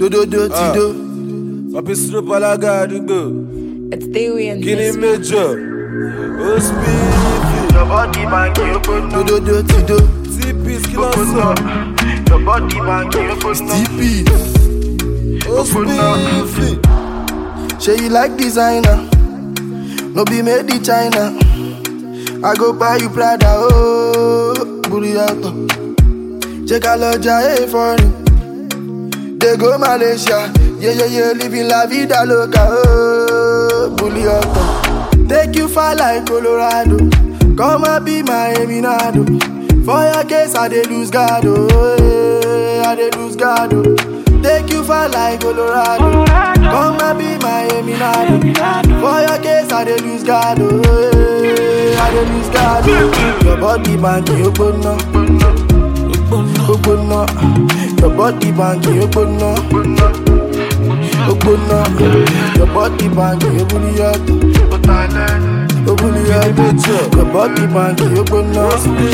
Dododo ti do. Papi Snoop alága àdúgbò. It's Dewey and Kíni this. méjọ? Ó spíìkì. Your body man, you open up, Dododo ti do. T-Peace kí ló open sọ? up. Your body man, you open up, TP. Ó spíìkì. Say you like designer. No be made in China. I go buy you Prada. Oh, Buriato. Check out Loja A foreign. They go Malaysia. Yeah, yeah, yeah. Living la vida loca. Oh, Buriato. Take you far like Colorado. Come and be my Eminado. For your case, I dey lose God. Oh, eh, I dey lose God. Oh. Take you far like Colorado. Come and be my Eminado. For your case, I dey lose God. Oh, eh, I dey lose God. Oh. Your body banky ogbonna, ogbonna. Your body banky ogbonna, ogbonna. Your body banky ogbonna. Ogbonna. Your body banky ogbonna,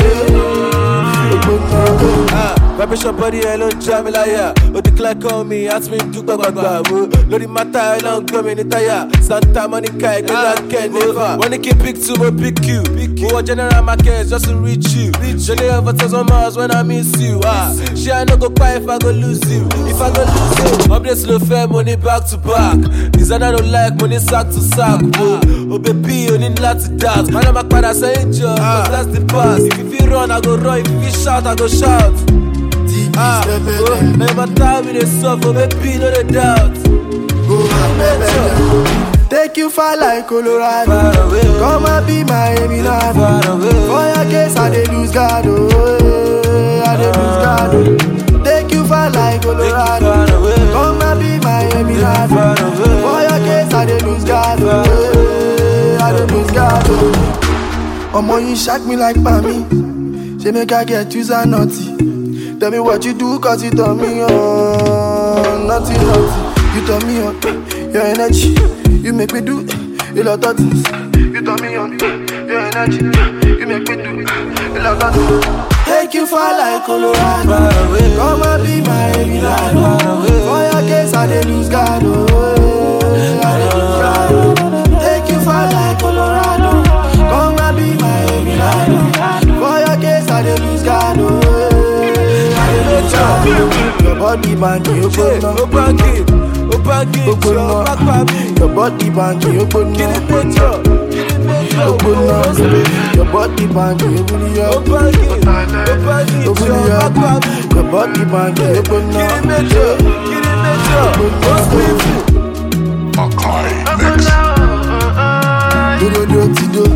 ogbonna. Ah, Vibration body ẹ ló ń já mi láyà. Ó declare call me, ask me dúpẹ́ gbàgbà wo. Lórí mátà ẹ ló ń gbọ́ mi ní táyà. Santa Monica ẹgbẹ́ náà kẹ́ nífà. Wọ́n ní kí n pick two, mo pick you. Mo wọ general market just to reach you. Ṣẹlẹ̀ over thousand miles when I miss you. Ah, Ṣé I no go cry if I go lose you? If I go lose you. Updates ló fẹ́, mo ní back to back. Designer no like, mo ní sack to sack. O bèbí o ní láti dance. Màá máa padà sẹ́yìn jọ, cause that's the past. If you fit run, I go run. If you fit shout, I go shout. TP Ah, step oh, it. now my time we dey suffer, baby, no dey doubt. Go and Take you far like Colorado. Far away, oh. Come and be my Eminado. Far away, For your case, I dey lose God. Oh, eh, I dey lose God. Oh. Take you far like Colorado. far away. Come and be my Eminado. Far away. For your case, I dey lose God. Oh, eh, I dey lose God. Oh. Omo, you shock me like Pami. Say make I get you and naughty. Tell me what you do, cause you turn me on. Naughty, naughty. You turn me on. Your energy. You make me do a lot of things. You turn me on. Your energy. You make me do a lot of things. Take you far like Colorado. Far away. Come and be my Eminado. Far away. For your case, I dey lose God. Oh, I dey lose God. oh. Take you far like Colorado. Come and be my Eminado. For your case, I dey lose God. Oh, I dey lose God. Your body banky, you Yeah, go ó báńkì, ó báńkì, jọ pápá mi. Your body banky, you go Kí ni méjọ? Kí ni méjọ? Ó spíìkì. Your body banky, you go Ó báńkì, ó báńkì, jọ pápá mi. Your body banky, you go Kí ni méjọ? Kí ni méjọ? Ó spíìkì. Makai Mix. Do do do ti do.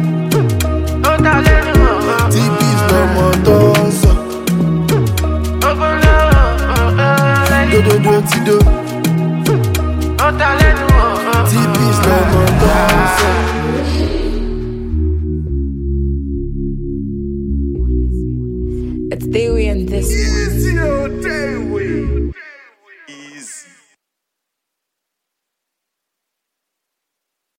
TP's lọmọ tó ń sọ. Do do do ti do. TP's lọmọ tó ń sọ. It's Dewey and this. Easy, oh, day,